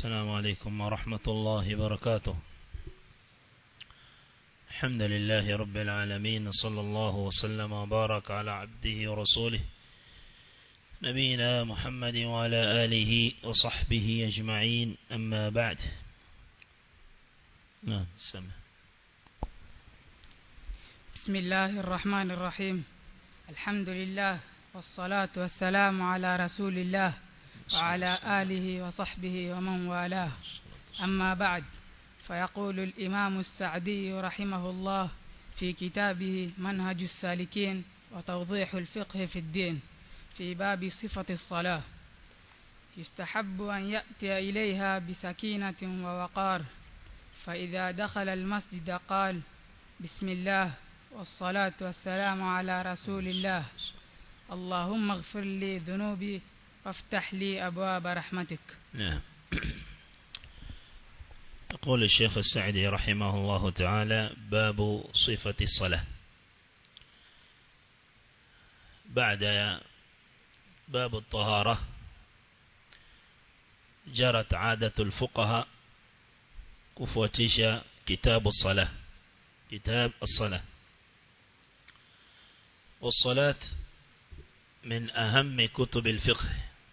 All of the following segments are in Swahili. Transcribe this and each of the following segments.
السلام عليكم ورحمة الله وبركاته الحمد لله رب العالمين صلى الله وسلم وبارك على عبده ورسوله نبينا محمد وعلى آله وصحبه أجمعين أما بعد نعم سمع بسم الله الرحمن الرحيم الحمد لله والصلاة والسلام على رسول الله وعلى آله وصحبه ومن والاه أما بعد فيقول الإمام السعدي رحمه الله في كتابه منهج السالكين وتوضيح الفقه في الدين في باب صفة الصلاة يستحب أن يأتي إليها بسكينة ووقار فإذا دخل المسجد قال بسم الله والصلاة والسلام على رسول الله اللهم اغفر لي ذنوبي وافتح لي أبواب رحمتك نعم يقول الشيخ السعدي رحمه الله تعالى باب صفة الصلاة بعد باب الطهارة جرت عادة الفقهاء كفوتيش كتاب الصلاة كتاب الصلاة والصلاة من أهم كتب الفقه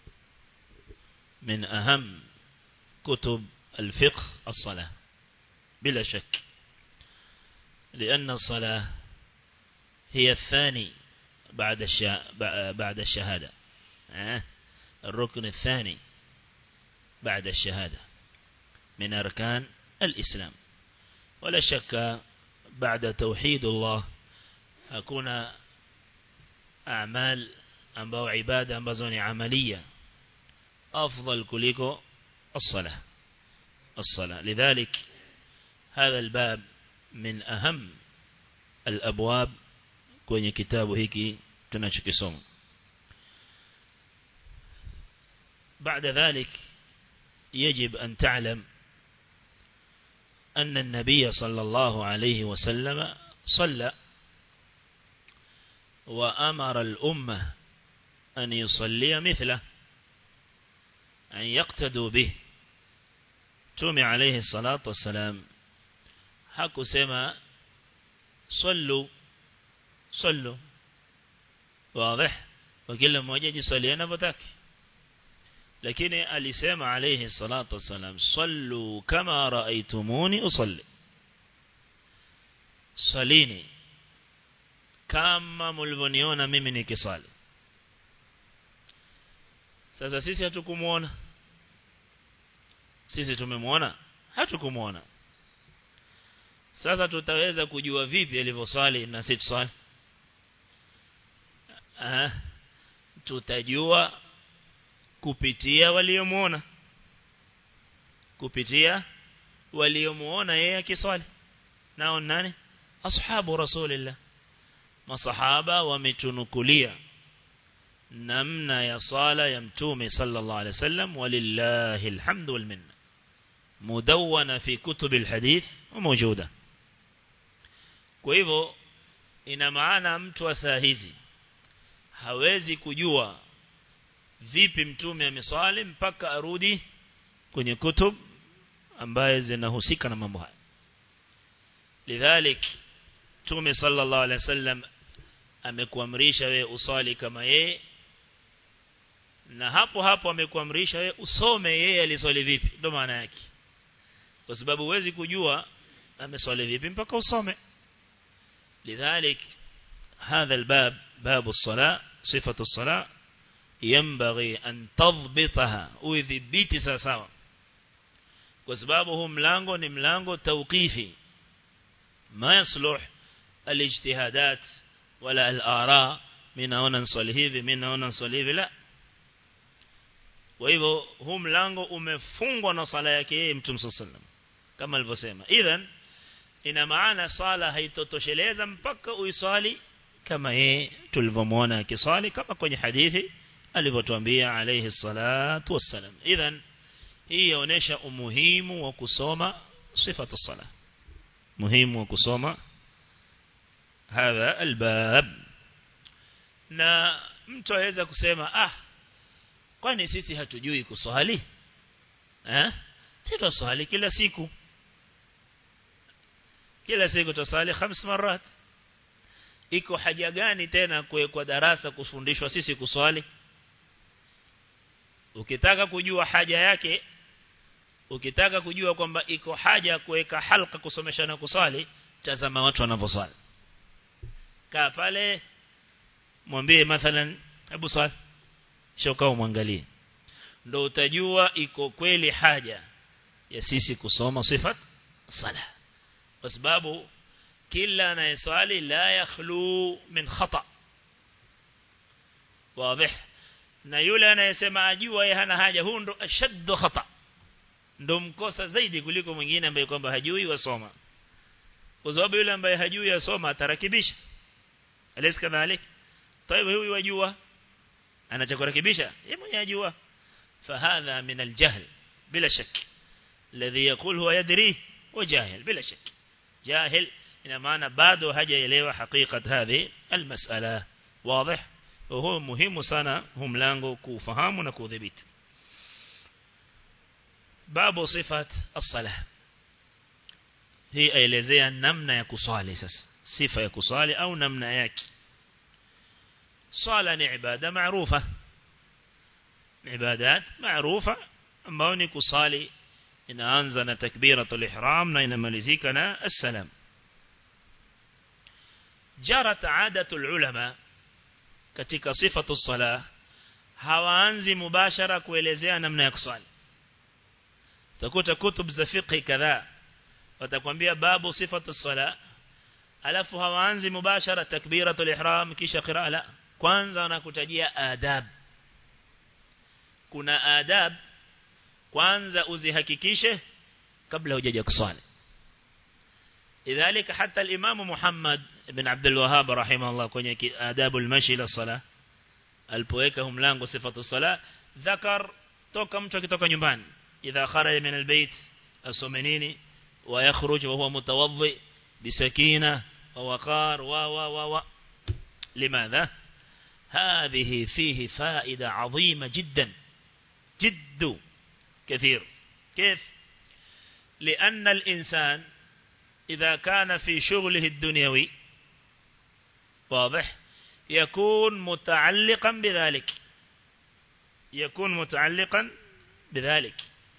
من أهم كتب الفقه الصلاة بلا شك لأن الصلاة هي الثاني بعد بعد الشهادة الركن الثاني بعد الشهادة من أركان الإسلام ولا شك بعد توحيد الله hakuna أعمال ambao ibada ambazo ni amalia أفضل kuliko الصلاة الصلاة لذلك هذا الباب من أهم الأبواب kwenye kitabu hiki tunachokisoma بعد ذلك يجب أن تعلم أن النبي صلى الله عليه وسلم صلى وأمر الأمة أن يصلي مثله أن يقتدوا به تومي عليه الصلاة والسلام حكو سما صلوا صلوا واضح وكل مmoja jisalie anavyotaka lakini alisema alayhi salatu wasalam sallu kama raaitumuni usalli salini kama mlivyoniona mimi nikisali sasa sisi hatukumuona sisi tumemwona hatukumuona sasa tutaweza kujua vipi alivyosali na sisi tusali ah tutajua kupitia waliomuona kupitia waliomuona yeye akiswali nao nani ashabu rasulillah masahaba wametunukulia namna ya sala ya mtume sallallahu alaihi wasallam walillahi alhamdu wal minna mudawwana fi kutub alhadith mawjuda kwa hivyo ina maana mtu wa saa hizi hawezi kujua vipi mtume ameswali mpaka arudi kwenye kutub ambaye zinahusika na mambo haya lidhalik mtume sallallahu alaihi wasallam amekuamrisha wewe usali kama yeye na hapo hapo amekuamrisha wewe usome yeye aliswali vipi ndio maana yake kwa sababu huwezi kujua ameswali vipi mpaka usome lidhalik هذا الباب باب الصلاة صفة الصلاة ينبغي أن تضبطها ويثبت ساساوا وسبابه ملانغو نملانغو توقيفي ما يصلح الاجتهادات ولا الآراء من هنا نصلي hivi من هنا نصلي hivi لا kwa hivyo huu mlango umefungwa na sala yake yeye mtume sallam kama alivyosema idhan ina maana sala haitotosheleza mpaka uiswali kama yeye tulivyomwona akiswali kama kwenye hadithi alivyotuambia alayhi salatu wassalam idhan hii yaonesha umuhimu wa kusoma sifatu sala muhimu wa kusoma hadha albab na mtu aweza kusema ah kwani sisi hatujui kuswali eh sitaswali kila siku kila siku tusali khams marat iko haja gani tena kwa darasa kufundishwa sisi kuswali ukitaka kujua haja yake ukitaka kujua kwamba iko haja kuweka halqa kusomeshana kuswali tazama watu wanavyoswali kaa pale mwambie mathalan hebu swali shoka umwangalie ndo utajua iko kweli haja ya sisi kusoma sifat sala kwa sababu kila anayeswali la yakhlu min khata wazi na yule anayesema ajua yeye hana haja huu ndo ashaddu khata ndo mkosa zaidi kuliko mwingine ambaye kwamba hajui wasoma kwa sababu yule ambaye hajui asoma atarakibisha alaysa kadhalik طيب huyu wajua anachokurekebisha yeye mwenyewe ajua فهذا من الجهل بلا شك الذي يقول هو يدري وجاهل بلا شك جاهل ina maana bado hajaelewa hakika hadhi almas'ala wazi وهو muhimu sana huu mlango kufahamu na kudhibiti babu sifat as-salah hii aelezea namna ya kuswali sasa sifa ya kuswali au namna yake swala ni ibada maarufa ibadat maarufa ambao ni kusali inaanza na takbiratul ihram na inamalizika na assalam jarat aadatul ulama katika sifatu sala hawaanzi mubashara kuelezea namna ya kusali utakuta kutub za fiqh kadhaa watakwambia babu sifatu sala alafu hawaanzi mubashara takbiratul ihram kisha qiraa la kwanza wanakutajia adab kuna adab kwanza uzihakikishe kabla hujaja kusali idhalika hata al-Imam Muhammad ibn Abdul Wahhab rahimahullah kwenye adabul mashi ila sala alipoweka mlango sifatu sala dhakar toka mtu akitoka nyumbani idha kharaja min albayt asome nini wa yakhruj wa huwa mutawaddi bisakina wa waqar wa wa wa wa limadha هذه فيه فائدة عظيمة جدا جد كثير كيف لأن الإنسان إذا كان في شغله الدنيوي واضح يكون متعلقا بذلك يكون متعلقا بذلك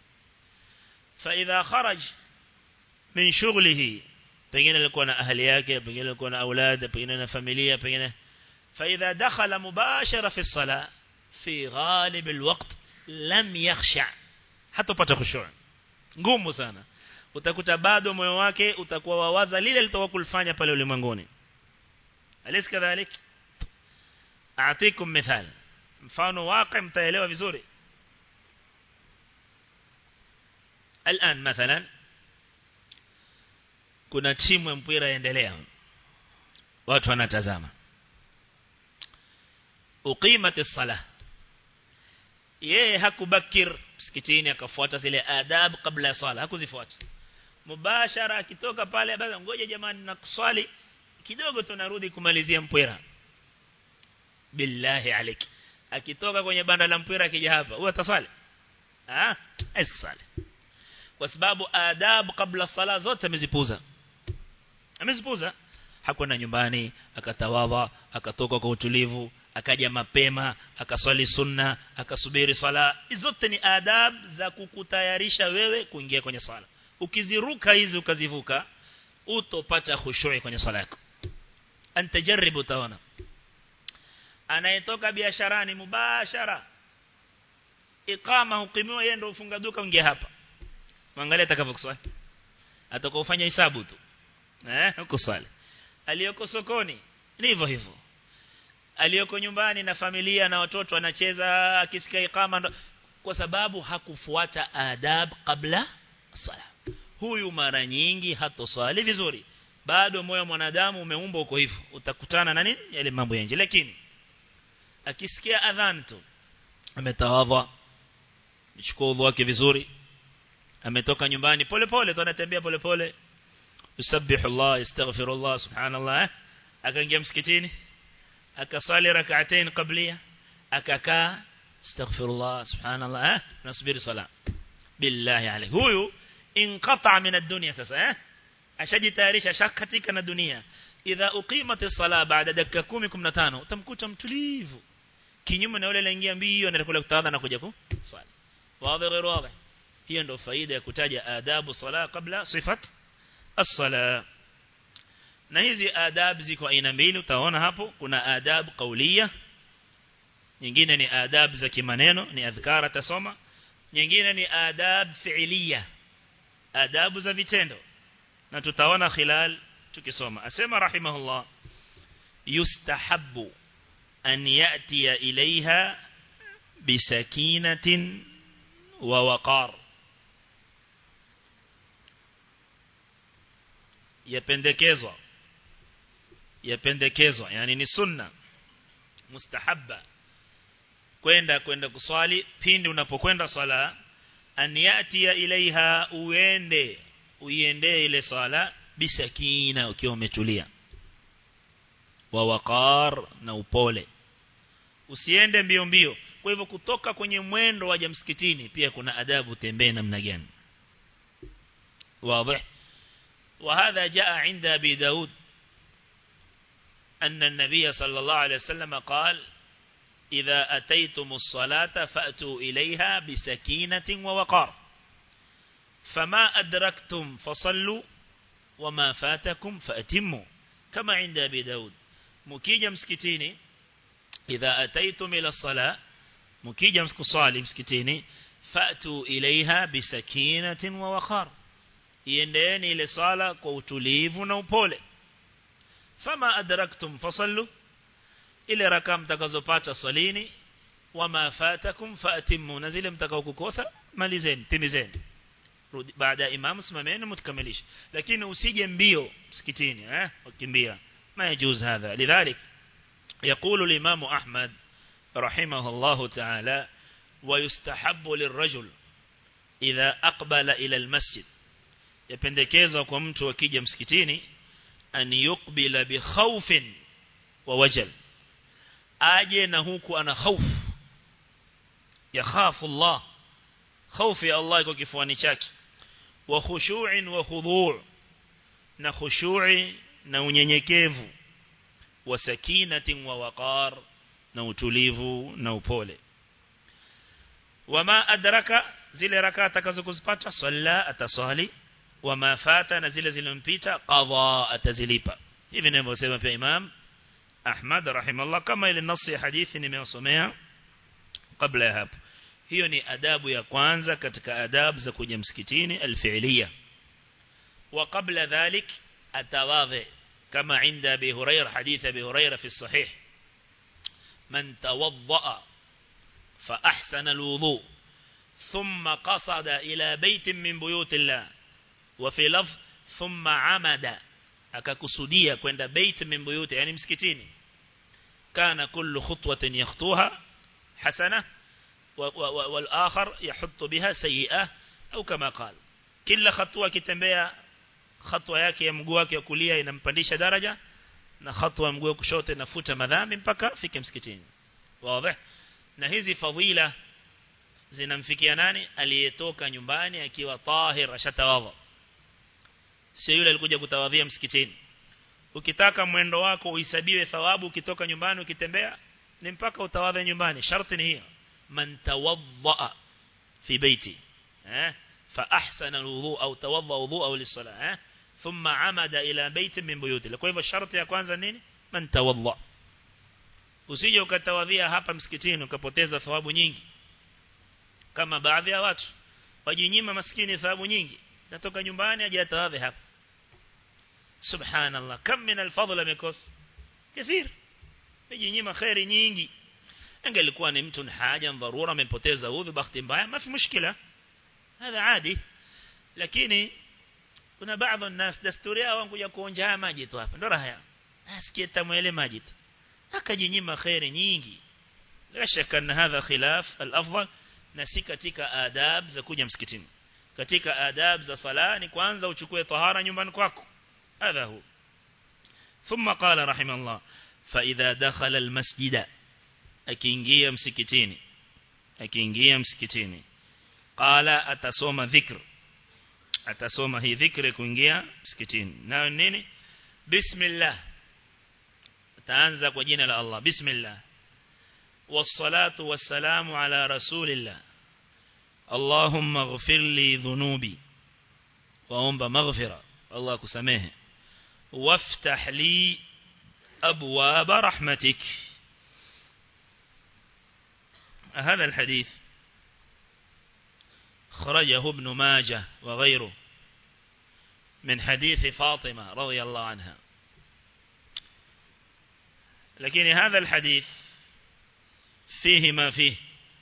فإذا خرج من شغله pengine alikuwa na ahli yake pengine alikuwa na aulad pengine na familia pengine فإذا دخل مباشرة في الصلاة في غالب الوقت لم يخشع hata upate khushu' ngumu sana utakuta bado moyo wake utakuwa wawaza lile litoka kulifanya pale ulimwenguni alis kadhalik aatikum mithal mfano waqi mtaelewa vizuri الان مثلا kuna timu ya mpira yaendelea watu wanatazama uqimat as-salah yeye hakubakir msikitini akafuata zile adab kabla ya sala hakuzifuata mubashara akitoka pale basi ngoja jamani na kuswali kidogo tunarudi kumalizia mpira billahi aliki akitoka kwenye banda la mpira akija hapa huwa ataswali ah asali kwa sababu adab kabla sala zote amezipuza amezipuza hakwenda nyumbani akatawadha akatoka kwa utulivu akaja mapema akaswali sunna akasubiri sala zote ni adab za kukutayarisha wewe kuingia kwenye sala ukiziruka hizi ukazivuka utopata khushui kwenye sala yako antajaribu utaona anayetoka biasharani mubashara ikama ukimiwa yeye ndio ufunga duka ungia hapa mwangalia atakavyokuswali atakofanya hisabu tu eh kuswali aliyoko sokoni ni hivyo hivyo aliyoko nyumbani na familia na watoto anacheza akisikia ikama kwa sababu hakufuata adab kabla sala huyu mara nyingi hatoswali vizuri bado moyo mwanadamu umeumbwa uko hivyo utakutana na nini yale mambo ya nje lakini akisikia adhan tu ametawadha michukua udhu wake vizuri ametoka nyumbani pole pole tu anatembea pole pole yusabbihu Allah yastaghfirullah subhanallah akaingia msikitini akasali rak'atain qablia akakaa astaghfirullah subhanallah nasubiri sala billahi alayhi huyu inqata min ad-dunya sasa eh ashajitayarisha shakatika na dunia idha uqimat as-sala baada dakika 10 15 utamkuta mtulivu kinyume na yule anaingia mbio anatakula kutawadha na kuja kuswali wazi غير واضح hiyo ndio faida ya kutaja adabu sala kabla sifat as-sala na hizi adab ziko aina mbili utaona hapo kuna adab kaulia nyingine ni adab za kimaneno ni adhkara tasoma nyingine ni adab fi'liya adabu za vitendo na tutaona khilal tukisoma asema rahimahullah yustahabbu an ya'tiya ilaiha bisakinatin wa waqar yapendekezwa yapendekezwa yani ni sunna mustahabba kwenda kwenda kuswali pindi unapokwenda swala an yatiya ilaiha uende uiendee ile swala bisakina ukiwa umetulia wa waqar na upole usiende mbio mbio kwa hivyo kutoka kwenye mwendo waje msikitini pia kuna adabu tembee namna gani واضح وهذا جاء عند أبي داود أن النبي صلى الله عليه وسلم قال إذا أتيتم الصلاة فأتوا إليها بسكينة ووقار فما أدركتم فصلوا وما فاتكم فأتموا كما عند أبي داود مكيجة مسكتيني إذا أتيتم إلى الصلاة مكيجة مسكصالي مسكتيني فأتوا إليها بسكينة ووقار iendeeni ile sala kwa utulivu na upole fama adraktum fasallu ile raka mtakazopata salini wama fatakum faatimu na zile mtakao kukosa malizeni timizeni rudi baada ya imam simameni mtakamilisha lakini usije mbio msikitini eh ukimbia ma yajuz hadha lidhalik يقول الإمام أحمد رحمه الله تعالى ويستحب للرجل إذا أقبل إلى المسجد yapendekezwa kwa mtu akija msikitini an yukbila bi khawfin wa wajal aje na huku ana hofu yakhafu Allah hofu ya Allah iko kifuani chake wa khushu'in wa khudhu' na khushu'i na unyenyekevu wa sakinatin wa waqar na utulivu na upole wama adraka zile rakaa atakazokuzipata salla ataswali wama fata na zile zilizompita qadha atazilipa hivi ninavyosema pia Imam Ahmad rahimahullah kama ile nasi ya hadithi nimewasomea kabla ya hapo hiyo ni adabu ya kwanza katika adabu za kuja msikitini alfi'liya wa qabla dhalik atawadhi kama inda Abi Hurairah hadith Abi Hurairah fi sahih man tawadda fa ahsana alwudu ثم قصد إلى بيت من بيوت الله وفي لفظ ثم عمد akakusudia kwenda bait min buyuti yani msikitini kana kullu khutwatin yakhtuha hasana wal akhar yahuttu biha sayi'ah au kama qala kila hatua kitembea hatua yake ya mguu wake wa kulia inampandisha daraja na hatua ya mguu wa kushoto inafuta madhambi mpaka fike msikitini wazi na hizi fadhila zinamfikia nani aliyetoka nyumbani akiwa tahir ashatawadha sio yule alikuja kutawadhia msikitini ukitaka mwendo wako uhesabiwe thawabu ukitoka nyumbani ukitembea ni mpaka utawadhe nyumbani sharti ni hiyo man tawadha fi baiti eh fa ahsana alwudu au tawadha wudu au lis-salah eh thumma amada ila baitin min buyuti kwa hivyo sharti ya kwanza nini man tawadha usije ukatawadhia hapa msikitini ukapoteza thawabu nyingi kama baadhi ya watu wajinyima maskini thawabu nyingi natoka nyumbani aje atawadhi hapa subhanallah kam min alfadl amekos kathir wajinyima khairi nyingi angelikuwa ni mtu haja dharura amepoteza udhu bahati mbaya mafi mushkila هذا عادي lakini kuna baadhi ya nas desturi yao kuja kuonja maji tu hapa ndo raha yao asikie tamwele maji tu akajinyima khairi nyingi la shaka ان هذا خلاف الافضل na si katika adab za kuja msikitini katika adab za sala ni kwanza uchukue tahara nyumbani kwako hadha hu thumma qala rahimallah fa idha dakhala almasjida akiingia msikitini akiingia msikitini qala atasoma dhikr atasoma hii dhikri kuingia msikitini nayo nini bismillah ataanza kwa jina la Allah bismillah والصلاة والسلام على رسول الله اللهم اغفر لي ذنوبي وأمب مغفرة الله كسميه وافتح لي أبواب رحمتك هذا الحديث خرجه ابن ماجه وغيره من حديث فاطمة رضي الله عنها لكن هذا الحديث فيه ما فيه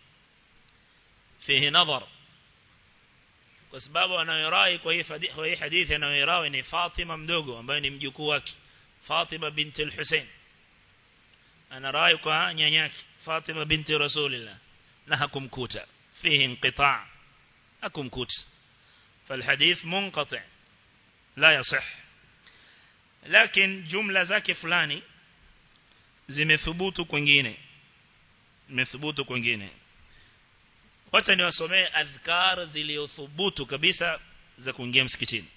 فيه نظر kwa sababu anayorai kwa hii hadithi anayorai ni Fatima mdogo ambaye ni mjukuu wake Fatima binti al-Hussein anarai kwa nyanyake Fatima binti Rasulillah na hakumkuta fihi inqita' hakumkuta فالحديث منقطع لا يصح لكن جملة zake fulani zimethubutu kwingine zimethubutu kwingine wacha niwasomee adhkar zilizothubutu kabisa za kuingia msikitini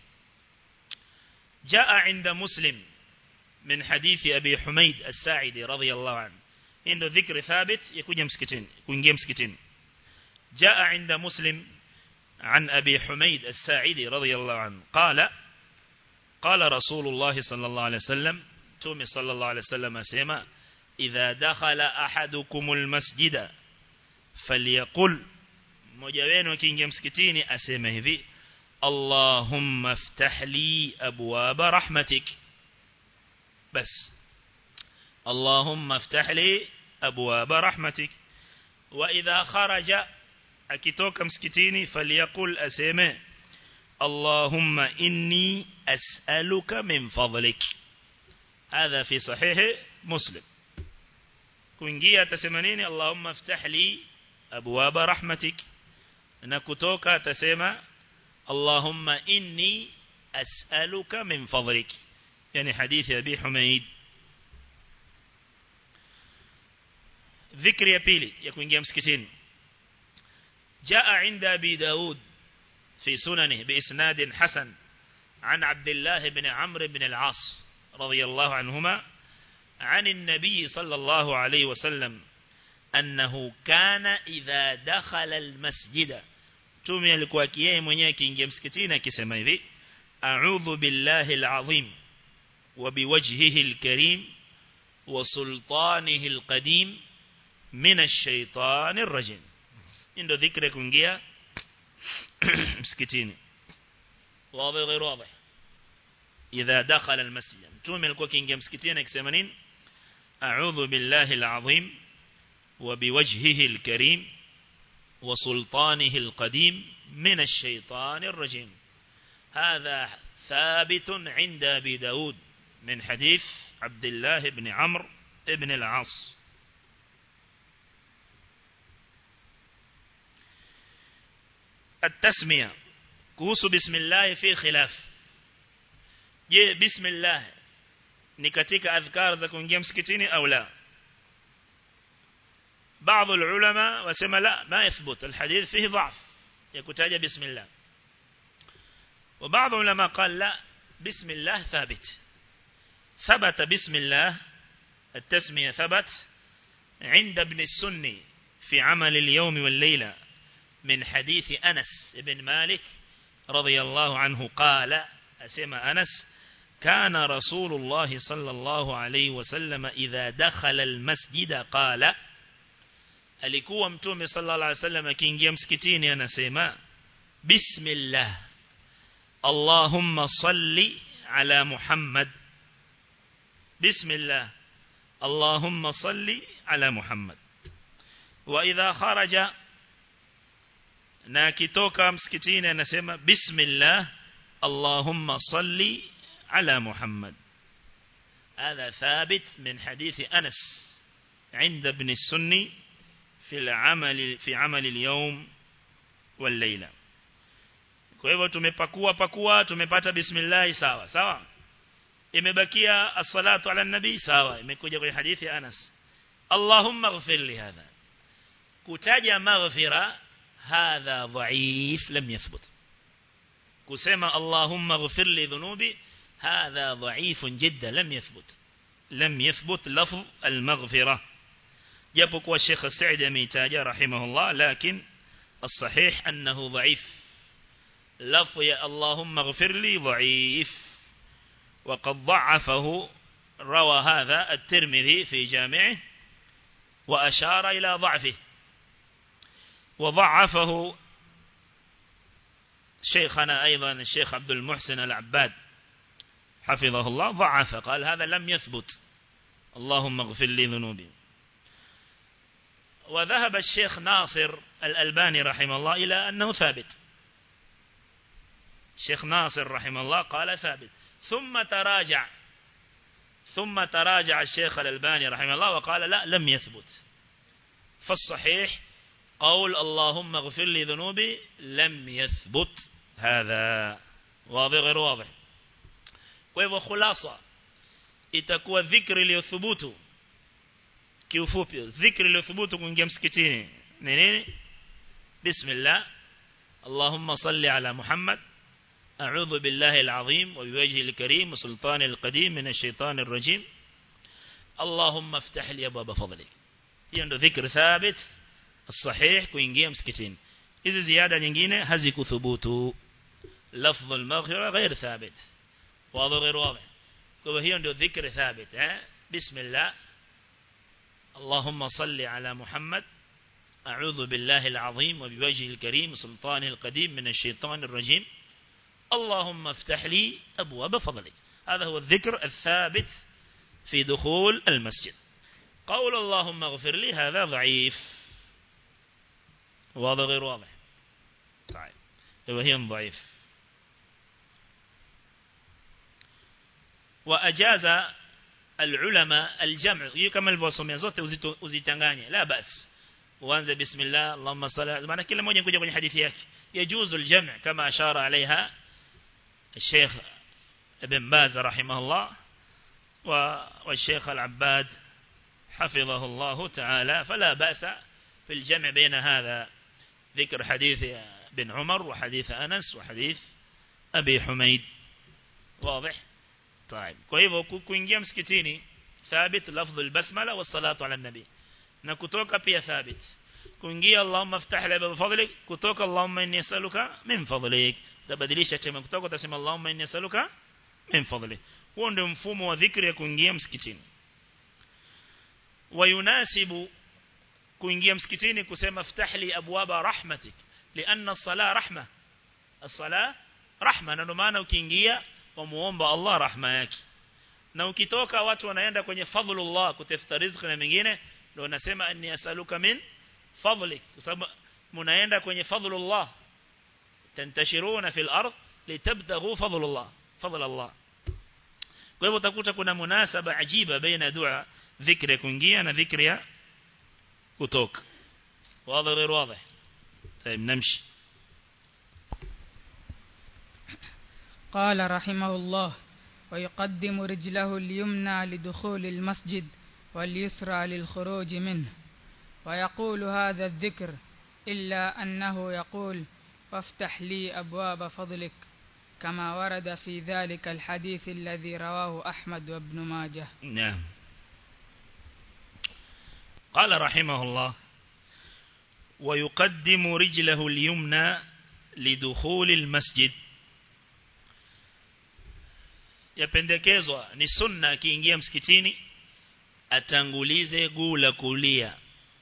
jaa inda muslim min hadithi abi humaid as-sa'idi radiyallahu anhu ndio dhikri thabit ya kuja msikitini kuingia msikitini jaa inda muslim عن أبي حميد الساعدي رضي الله عنه قال قال رسول الله صلى الله عليه وسلم تومي صلى الله عليه وسلم سيما إذا دخل أحدكم المسجد فليقل مجاوين وكينجي مسكتيني أسيما هذي اللهم افتح لي أبواب رحمتك بس اللهم افتح لي أبواب رحمتك وإذا خرج akitoka msikitini faliyakul aseme Allahumma inni as'aluka min fadlik hadha fi sahih muslim kuingia atasema nini Allahumma aftah li abwaba rahmatik na kutoka atasema Allahumma inni as'aluka min fadlik yani hadithi abi humaid dhikri ya pili ya kuingia msikitini جاء عند أبي داود في سننه بإسناد حسن عن عبد الله بن عمرو بن العاص رضي الله عنهما عن النبي صلى الله عليه وسلم أنه كان إذا دخل المسجد تومي الكواكيه mwenyewe kiingia msikitini akisema hivi a'udhu billahi alazim wa biwajhihi alkarim wa sultanihi alqadim min ash-shaytanir rajim ndio dhikri kuingia msikitini wazi غير واضح اذا دخل المسجد mtume alikuwa akiingia msikitini akisema nini a'udhu billahi alazim wa biwajhihi alkarim wa sultanihi alqadim min ash-shaytan ar-rajim هذا ثابت عند ابي داود من حديث عبد الله بن عمرو ابن العاص التسمية kuhusu bismillah fi khilaf je bismillah ni katika adhkar za kuingia msikitini au la بعض العلماء وسمى لا ما يثبت الحديث فيه ضعف يكتاج بسم الله وبعض العلماء قال لا بسم الله ثابت ثبت بسم الله التسمية ثبت عند ابن السني في عمل اليوم والليلة من حديث أنس بن مالك رضي الله عنه قال أسمى أنس كان رسول الله صلى الله عليه وسلم إذا دخل المسجد قال alikuwa mtume sallallahu alaihi wasallam akiingia msikitini anasema bismillah allahumma salli ala muhammad bismillah allahumma salli ala muhammad wa idha kharaja na akitoka msikitini anasema bismillah allahumma salli ala muhammad هذا ثابت من حديث أنس عند ابن السني في العمل في عمل اليوم والليلة kwa hivyo tumepakua pakua tumepata bismillah sawa sawa imebakia as-salatu ala nabi sawa imekuja kwenye hadithi ya Anas Allahumma ighfir li hadha kutaja maghfira هذا ضعيف لم يثبت كسما اللهم اغفر لي ذنوبي هذا ضعيف جدا لم يثبت لم يثبت لفظ المغفرة جابك والشيخ السعيد ميتاجة رحمه الله لكن الصحيح أنه ضعيف لفظ يا اللهم اغفر لي ضعيف وقد ضعفه روى هذا الترمذي في جامعه وأشار إلى ضعفه وضعفه شيخنا أيضا الشيخ عبد المحسن العباد حفظه الله ضعف قال هذا لم يثبت اللهم اغفر لي ذنوبي وذهب الشيخ ناصر الألباني رحمه الله إلى أنه ثابت الشيخ ناصر رحمه الله قال ثابت ثم تراجع ثم تراجع الشيخ الألباني رحمه الله وقال لا لم يثبت فالصحيح قول اللهم اغفر لي ذنوبي لم يثبت هذا واضح غير واضح kwa hivyo khulasa itakuwa dhikri iliyothubutu kiufupi dhikri iliyothubutu kuingia msikitini ni nini bismillah اللهم صل على محمد أعوذ بالله العظيم وبوجهه الكريم وسلطان القديم من الشيطان الرجيم اللهم افتح لي أبواب فضلك hiyo ذكر ثابت الصحيح kuingia msikitini hizi ziada nyingine hazikuthubutu lafdh al-maghfira ghair thabit واضح غير واضح kwa hiyo ndio dhikri thabit eh bismillah اللهم صل على محمد أعوذ بالله العظيم وبوجهه الكريم سلطانه القديم من الشيطان الرجيم اللهم افتح لي أبواب فضلك هذا هو الذكر الثابت في دخول المسجد قول اللهم اغفر لي هذا ضعيف واضح غير واضح طيب وهي ضعيف وأجاز العلماء الجمع كما الفوسوميا zote uzitanganye la bas uanze bismillah allahumma salli maana kila mmoja kuja kwenye hadithi yake yajuzu aljam' kama ashara alaiha الشيخ ابن باز رحمه الله والشيخ العباد حفظه الله تعالى فلا بأس في الجمع بين هذا ذكر حديث بن عمر وحديث أنس وحديث أبي حميد واضح طيب كيف kuingia msikitini ثابت لفظ البسملة والصلاة على النبي na kutoka pia thabit kuingia Allahumma iftah li bi fadlik kutoka Allahumma inni as'aluka min fadlik tabadilisha tema kutoka utasema Allahumma inni as'aluka min fadlik huo ndio mfumo wa dhikri ya kuingia msikitini wayunasibu kuingia msikitini kusema iftah li abwaba rahmatik lianna as-salah rahma as-salah rahma na ndio maana ukiingia wamuomba Allah rahma yake na ukitoka watu wanaenda kwenye fadhlullah kutafuta riziki na mengine ndio nasema anni asaluka min fadlik kwa sababu mnaenda kwenye fadhlullah tantashiruna fil ard litabtaghu fadlullah fadl Allah kwa hivyo utakuta kuna munasaba ajiba baina dua dhikri kuingia na dhikri ya kutoka wazi غير واضح طيب نمشي قال رحمه الله ويقدم رجله اليمنى لدخول المسجد واليسرى للخروج منه ويقول هذا الذكر إلا أنه يقول وافتح لي أبواب فضلك كما ورد في ذلك الحديث الذي رواه أحمد وابن ماجه نعم قال رحمه الله ويقدم رجله اليمنى لدخول المسجد yapendekezwa ni sunna akiingia msikitini atangulize guu la kulia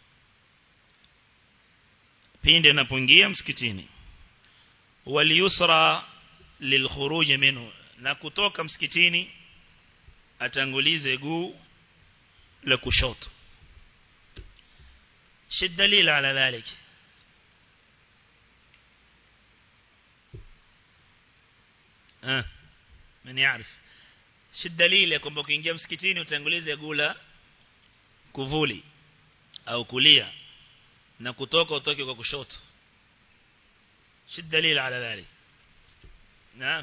pindi anapoingia msikitini waliyusra lilkhuruj minhu na kutoka msikitini atangulize guu la kushoto shidalil ala dhalik ah من يعرف si dalili ya kwamba ukiingia msikitini utangulize gula kuvuli au kulia na kutoka utoke kwa kushoto si dalili ala dhalik naam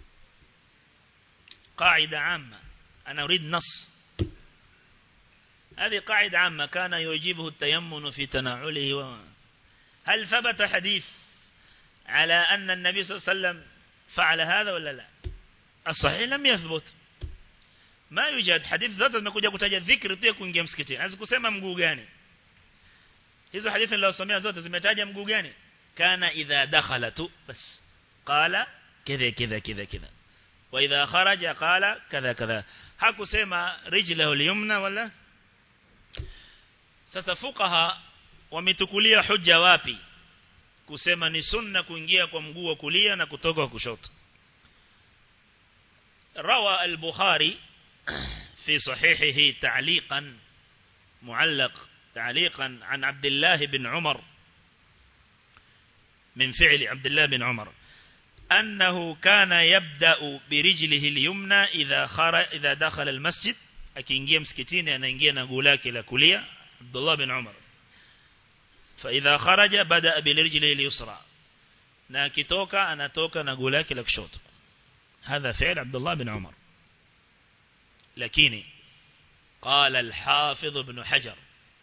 قاعدة عامة أنا أريد نص هذه قاعدة عامة كان يعجبه التيمن في تناوله و... هل ثبت حديث على أن النبي صلى الله عليه وسلم فعل هذا ولا لا الصحيح لم يثبت ما يوجد حديث zote zimekuja kutaja dhikri tu ya kuingia msikitini hazikusema mguu gani hizo hadithi nilizosomea zote zimetaja mguu gani kana idha dakhala tu bas qala kidha kidha kidha kidha wa idha kharaja qala kadha kadha hakusema rijlahu al-yumna wala sasa fuqaha wametukulia hujja wapi kusema ni sunna kuingia kwa mguu wa kulia na kutoka kwa kushoto روى البخاري في صحيحه تعليقا معلق تعليقا عن عبد الله بن عمر من فعل عبد الله بن عمر أنه كان يبدأ برجله اليمنى إذا خرج إذا دخل المسجد akiingia msikitini anaingia na guu lake la kulia Abdullah bin Umar فإذا خرج بدأ برجله اليسرى na akitoka anatoka na guu lake la kushoto هذا فعل عبد الله بن عمر لكن قال الحافظ ابن حجر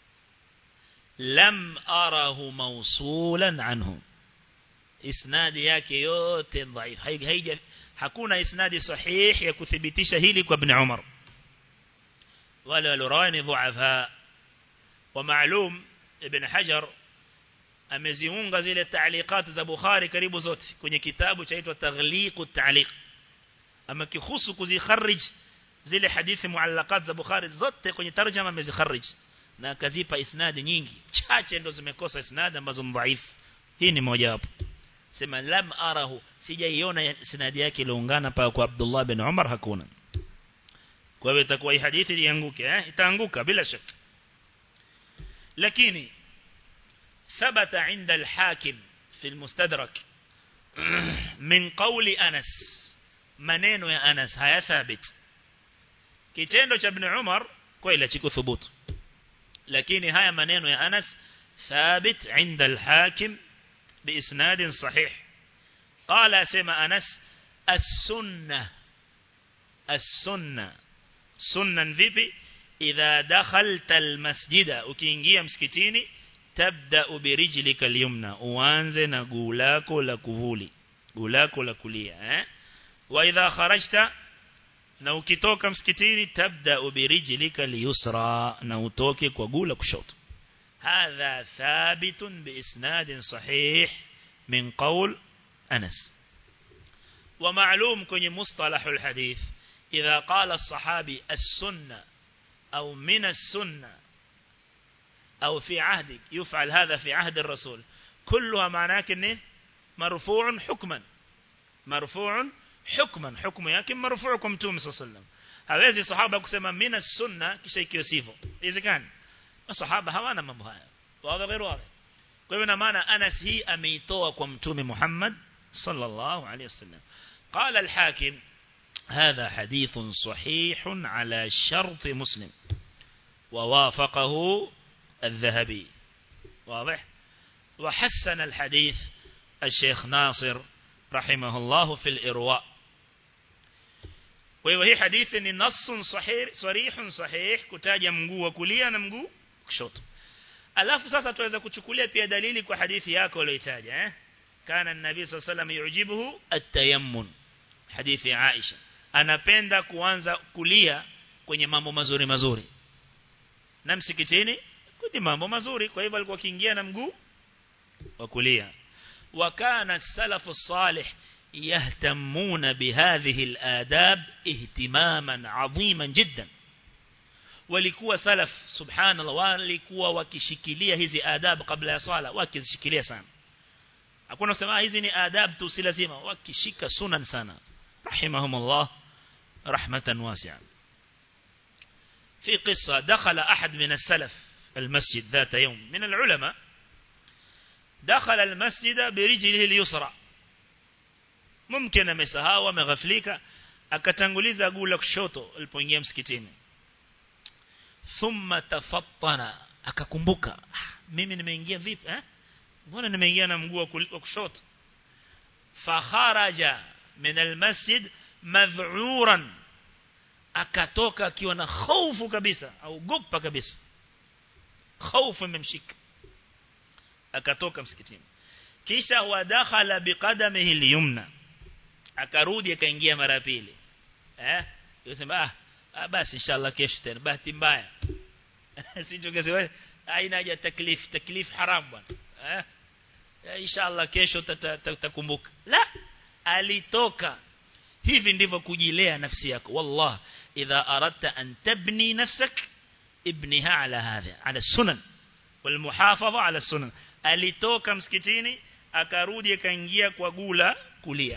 لم أره موصولا عنه isnadi yake yote dhaif haija hakuna isnadi sahih ya kuthibitisha hili kwa ibn Umar wale walorani dhuafa wa maalum ibn Hajar ameziunga zile taaliqat za Bukhari karibu zote kwenye kitabu chaitwa Taghliqu at-Ta'liq ama kihusu kuzikharij zile hadithi muallaqat za Bukhari zote kwenye tarjama amezikharij na akazipa isnadi nyingi chache ndo zimekosa isnadi ambazo mdhaifu hii ni moja wapo sema lam arahu sijaiona isnadi yake iliungana pa kwa Abdullah bin Umar hakuna kwa hivyo itakuwa hii hadithi ianguke eh itaanguka bila shaka lakini ثبت عند الحاكم في المستدرك من قول أنس maneno ya Anas haya thabit kitendo cha ibn Umar kweli chikuthubutu lakini haya maneno ya Anas thabit عند الحاكم بإسناد صحيح قال سمع أنس السنة السنة سنة vipi إذا دخلت المسجد ukiingia msikitini tabda birijlika al-yumna uanze na guu lako la kuvuli guu lako la kulia eh wa idha kharajta na ukitoka msikitini tabda birijlika al-yusra na utoke kwa guu la kushoto هذا ثابت بإسناد صحيح من قول أنس ومعلوم كن مصطلح الحديث إذا قال الصحابي السنة أو من السنة أو في عهدك يفعل هذا في عهد الرسول كلها معناه كنه مرفوع حكما مرفوع حكما حكم yake مرفوع kwa mtume صلى الله عليه وسلم hawezi sahaba kusema mina sunna kisha ikiwa sivyo iwezekani masahaba hawana mambo haya wazi غير wazi kwa hivyo na maana Anas hii ameitoa kwa mtume Muhammad sallallahu alayhi wasallam قال الحاكم هذا حديث صحيح على شرط مسلم ووافقه الذهبي واضح وحسن الحديث الشيخ ناصر رحمه الله في الإرواء وهي حديث نص صحيح صريح صحيح kutaja mguu wa kulia na mguu kushoto alafu sasa tuweza kuchukulia pia dalili kwa hadithi yako uliyotaja eh kana nabii sallallahu alayhi wasallam yujibuhu at-tayammun hadithi Aisha anapenda kuanza kulia kwenye mambo mazuri mazuri na msikitini ni mambo mazuri kwa hivyo alikuwa akiingia na mguu wa kulia وكان السلف الصالح يهتمون بهذه الآداب اهتماما عظيما جدا walikuwa salaf subhanallah walikuwa wakishikilia hizi adab kabla ya swala wakizishikilia sana hakuna kusema hizi ni adab tu si lazima wakishika sunan sana rahimahumullah rahmatan wasi'a في قصة دخل أحد من السلف المسجد ذات يوم من العلماء دخل المسجد برجله اليسرى ممكن amesahau ameghaflika akatanguliza guu la kushoto alipoingia msikitini thumma tafattana akakumbuka mimi nimeingia vipi eh mbona nimeingia na mguu wa kushoto fakharaja min almasjid madh'uran akatoka akiwa na hofu kabisa au gopa kabisa hofu imemshika akatoka msikitini kisha wadakhala biqadamihi al-yumna akarudi akaingia mara pili eh yosema ah basi inshallah kesho tena bahati mbaya sijongeze haina haja taklif taklif haram bwana eh inshallah kesho tutakumbuka la alitoka hivi ndivyo kujilea nafsi yako wallah idha aradta an tabni nafsak ibniha ala hadha ala sunan والمحافظه على السنن alitoka msikitini akarudi akaingia kwa gula kulia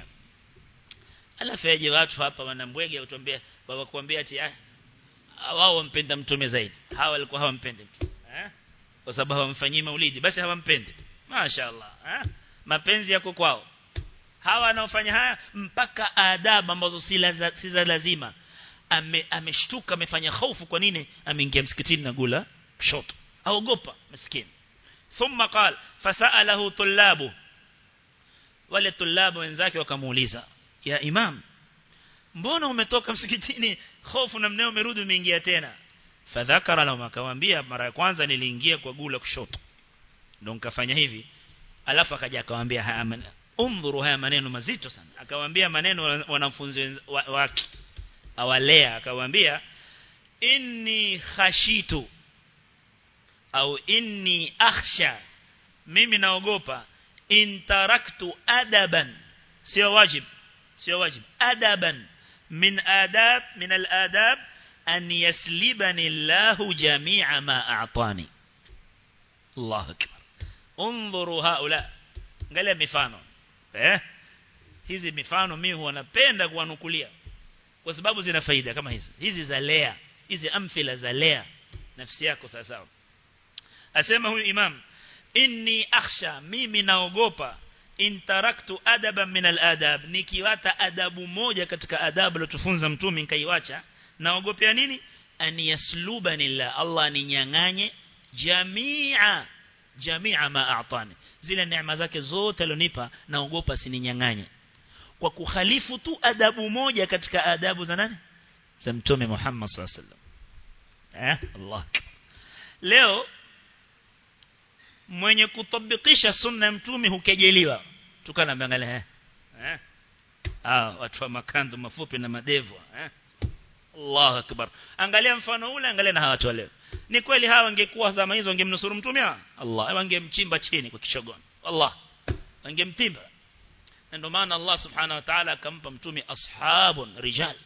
alafu yaje watu hapa wanambwege utuambia baba kuambia ati ah wao wampenda mtume zaidi hawa walikuwa hawampendi mtume eh kwa sababu hawamfanyii maulidi basi hawampendi mashaallah eh mapenzi yako kwao hawa wanaofanya haya mpaka adabu ambazo si si za lazima ame ameshtuka amefanya hofu kwa nini ameingia msikitini na gula kushoto aogopa maskini thumma qala fasalahu tullabu wale tulabu wenzake wakamuuliza ya imam mbona umetoka msikitini hofu na mneo umerudi umeingia tena fadhakara lahum akamwambia mara ya kwanza niliingia kwa gula kushoto ndio nikafanya hivi alafu akaja akamwambia haya maneno undhuru haya maneno mazito sana akamwambia maneno wanafunzi wake awalea akamwambia inni khashitu au inni akhsha mimi naogopa in taraktu adaban sio wajib sio wajib adaban min adab min al-adab an yaslibani Allah jami'a ma a'tani Allah akbar انظروا هؤلاء angalia mifano eh hizi mifano mimi huwa napenda kuwanukulia kwa sababu zina faida kama hizi hizi za lea hizi amthila za lea nafsi yako sawa sawa asema huyu imam inni akhsha mimi naogopa in taraktu adaban min al-adab nikiwata adabu moja katika adabu alizotufunza mtume nikaiwacha naogopea nini an yaslubani la Allah ninyang'anye jamia jamia ma a'tani zile neema zake zote alionipa naogopa sininyang'anye kwa kukhalifu tu adabu moja katika adabu za nani za mtume Muhammad sallallahu alaihi wasallam eh Allah leo mwenye kutabikisha sunna mtume hukejeliwa tukana mwangalia eh eh ah watu wa makando mafupi na madevu eh Allah akbar angalia mfano ule angalia na hawa watu leo ni kweli hawa wangekuwa zama hizo wangemnusuru mtume Allah wangemchimba chini kwa kishogono Allah wangemtimba na ndio maana Allah subhanahu wa ta'ala akampa mtume ashabun rijal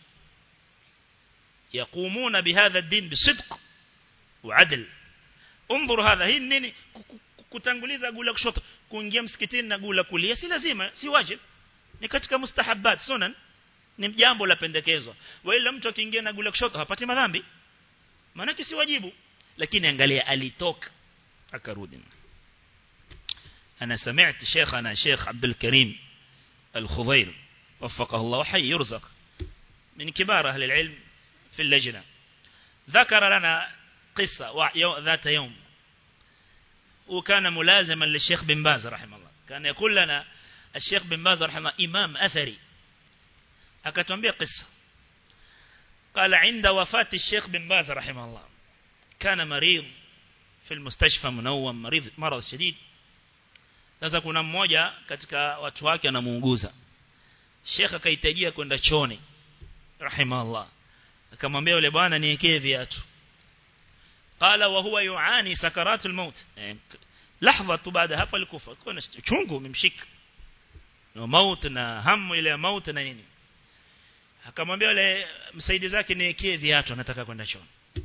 يقومون بهذا الدين بصدق وعدل انظر هذا hii nini kutanguliza gula kushoto kuingia msikitini na gula kulia si lazima si wajib ni katika mustahabbat sunan ni jambo la pendekezwa wala mtu akiingia na gula kushoto hapati madhambi maana si wajibu lakini angalia alitoka akarudi أنا سمعت شيخنا شيخ عبد الكريم الخضير وفقه الله وحي يرزق من كبار أهل العلم في اللجنة ذكر لنا قصة ذات يوم وكان ملازما للشيخ بن باز رحمه الله كان يقول لنا الشيخ بن باز رحمه الله إمام أثري أكتنبيه قصة قال عند وفاة الشيخ بن باز رحمه الله كان مريض في المستشفى منوم مريض مرض شديد sasa kuna mmoja katika watu wake anamuunguza Sheikh akahitajia kwenda choni rahimahullah akamwambia yule bwana niwekee viatu qala wa huwa yuani sakaratul maut lahza tu baada hapo alikufa kuna chungu umemshika na maut na hamu ile ya maut na nini akamwambia yule msaidizi wake niwekee viatu anataka kwenda choni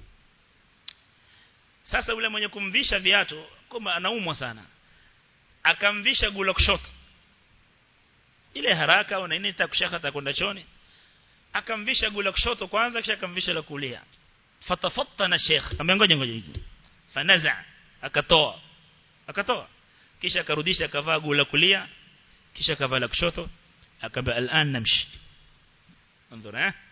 sasa yule mwenye kumvisha viatu kama anaumwa sana akamvisha gula kushoto ile haraka au nini takushaka atakwenda choni akamvisha gula kushoto kwanza kisha akamvisha la kulia fatafattana sheikh amengoja ngoja hizi fanaza akatoa akatoa kisha akarudisha akavaa gula kulia kisha akavaa la kushoto akamba al'an namshi anzura eh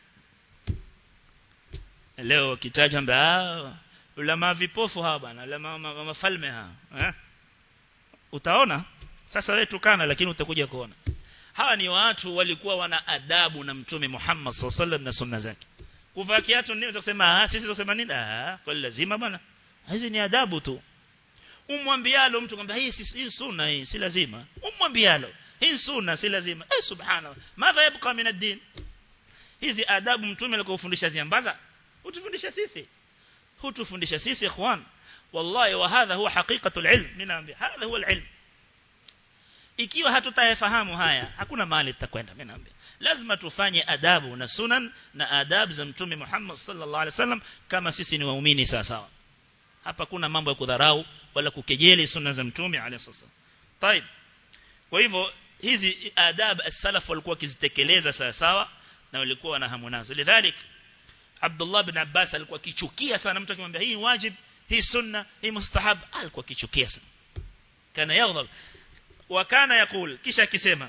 leo kitaja mbaa ulama vipofu hawa bana ulama mafalme hawa eh utaona sasa wewe tukana lakini utakuja kuona hawa ni watu walikuwa wana adabu na mtume Muhammad sallallahu na sunna zake kuvaa kiatu nini utasema ah sisi tunasema nini ah kwa lazima bwana hizi ni adabu tu umwambialo mtu kwamba hii si hii sunna hii si lazima umwambialo hii sunna si lazima eh subhanallah madha yabqa min ad-din hizi adabu mtume alikofundisha ziambaza utufundisha sisi hutufundisha sisi ikhwan wallahi wa hadha huwa haqiqatul ilm ninaambia hadha huwa al-ilm ikiwa hatutayafahamu haya hakuna mahali tutakwenda mimi naambia lazima tufanye adabu na sunan na adab za mtume Muhammad sallallahu alaihi wasallam kama sisi ni waumini sawa sawa hapa kuna mambo ya kudharau wala kukejeli sunna za mtume alayhi wasallam طيب kwa hivyo hizi adab as-salaf walikuwa kizitekeleza sawa sawa na walikuwa na hamu nazo lidhalik Abdullah bin Abbas alikuwa kichukia sana mtu akimwambia hii wajib hii sunna hii mustahab alikuwa kichukia sana kana yaghdab wakana yakul kisha akisema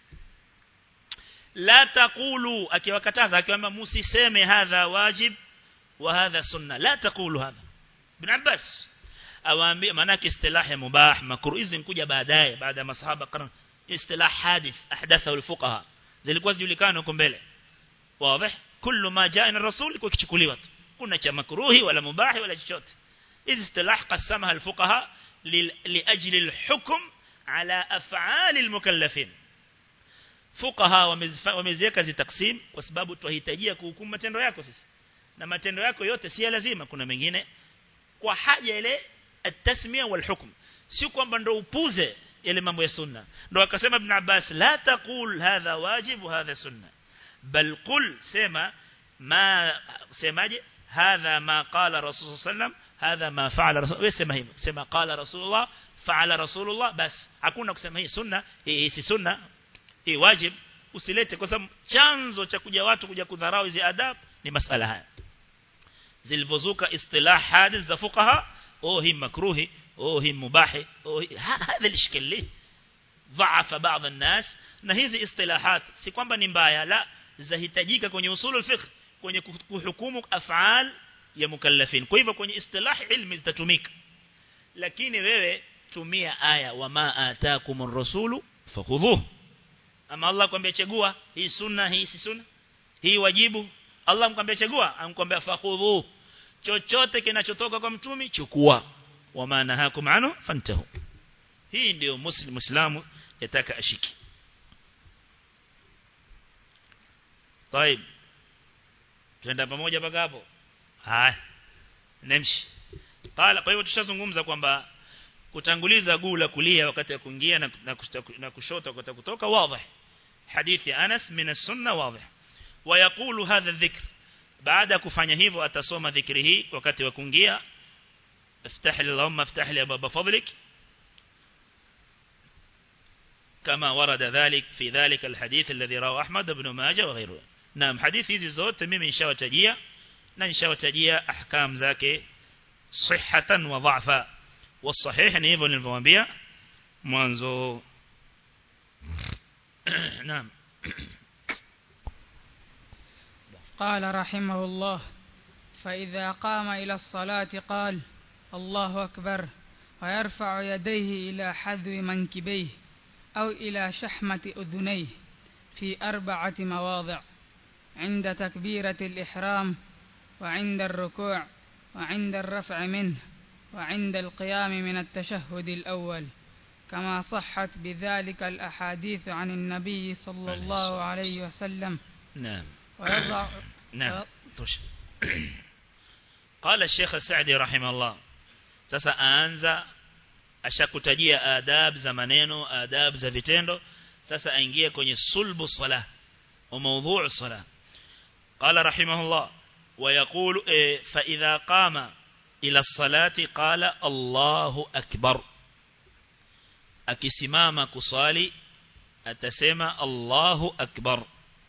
la taqulu akiwakataza akiwaambia msiseme hadha wajib wa hadha sunna la taqulu hadha ibn Abbas awaambia maana istilah ya mubah makruh hizi kuja baadaye baada ya masahaba karne istilah hadith ahdatha al-fuqaha zilikuwa zijulikana huko mbele wazi kullu ma jaa na rasul iko kichukuliwa tu kuna cha makruhi wala mubahi wala chochote hizi istilah qasamaha al-fuqaha liajli al-hukm ala af'al al-mukallafin fuqaha wameziweka zitaksim kwa sababu tuhitajia kuhukumu matendo yako sisi na matendo yako yote si lazima kuna mengine kwa haja ile at-tasmiya wal hukm si kwamba ndo upuze ile mambo ya sunna ndo akasema ibn Abbas la taqul hadha wajib wa hadha sunna bal qul sema ma semaje hadha ma qala rasul sallam hadha ma fa'ala rasul wewe sema hivyo sema qala rasulullah fa'ala rasulullah bas hakuna kusema hii sunna hii si sunna hii wajib usilete kwa sababu chanzo cha kuja watu kuja kudharau hizi adab ni masala haya zilivyozuka istilah hadith za fuqaha oh hii makruhi oh hii mubahi oh hadha lishkali ضعف بعض الناس na hizi istilahat si kwamba ni mbaya la zahitajika kwenye usulul fiqh kwenye kuhukumu af'al ya mukallafin kwa hivyo kwenye istilah ilmi zitatumika lakini wewe tumia aya wama ataakumur rasulu fakhudhuhu ama Allah kwambia chagua hii sunna hii si sunna hii wajibu Allah mkwambia chagua amkwambia fakhudhu chochote kinachotoka kwa mtumi chukua wa maana hakum anu fantahu hii ndio muslim muislamu yataka ashiki طيب tuenda pamoja mpaka hapo haya nemshi qala kwa hivyo tushazungumza kwamba kutanguliza guu la kulia wakati wa kuingia na, na, na kushoto wakati kutoka wazi hadithi Anas min as-sunna wazi ويقول هذا الذكر بعد kufanya hivyo atasoma dhikri hii wakati wa kuingia افتح لي اللهم افتح لي باب فضلك كما ورد ذلك في ذلك الحديث الذي رواه أحمد بن ماجه وغيره نعم حديث hizi zote mimi nishawatajia na nishawatajia ahkam zake sihhatan wa dha'fa والصحيح ni hivyo nilivyowaambia mwanzo نعم قال رحمه الله فإذا قام إلى الصلاة قال الله أكبر ويرفع يديه إلى حذو منكبيه أو إلى شحمة أذنيه في أربعة مواضع عند تكبيرة الإحرام وعند الركوع وعند الرفع منه وعند القيام من التشهد الأول كما صحت بذلك الأحاديث عن النبي صلى الله عليه وسلم نعم ويضع نعم قال الشيخ السعدي رحمه الله sasa aanza ashakutajia adab za maneno adab za vitendo sasa aingie kwenye sulbu salah wa mawdhu' salah qala rahimahullah wa yaqulu fa idha qama ila salati qala Allahu akbar akisimama kusali atasema Allahu akbar